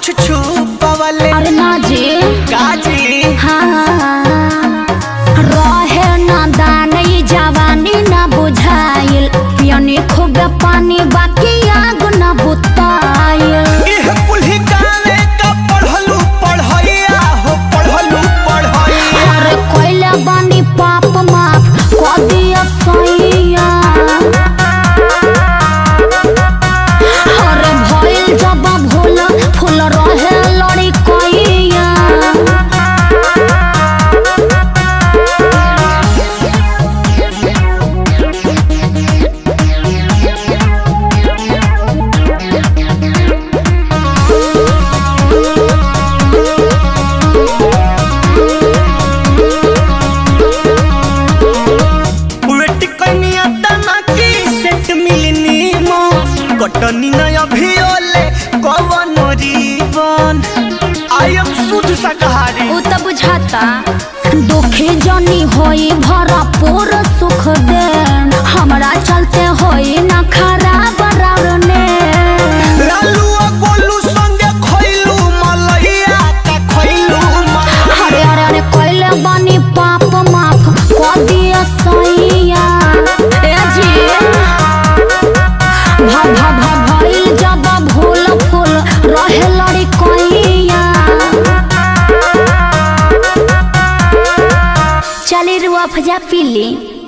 कुछ छुपवले अरे ना जी काजी हाँ रहे ना दान ई जवानी ना बुझाइल पियनी खूब पानी बाकी आग ना बुताइल इह पुल्ही गावे का पढ़लू पढ़ैया हो पढ़लू पढ़ैया अरे कोइले बानी पाप माफ क दिया सैया अरे भइल जब भूल फूल रहे लड़ी कोइया वेट कनिया तना की सेट मिलनी मो कटनी न अभियोले कवन रीवन आई एम शुद्ध शाकाहारी उ त बुझाता दुखी जनी होई भरपूर सुख दे हमरा चलते होई ना खराब रावने लालू आ गोलू संगे खइलू मलैया का खइलू मलैया अरे अरे अरे कोइले बानी पाप माफ क दिया सैया ए जी भा भा भा भइल जब भूल फूल रहे लड़ी कोइया चली रुआ फजा पीली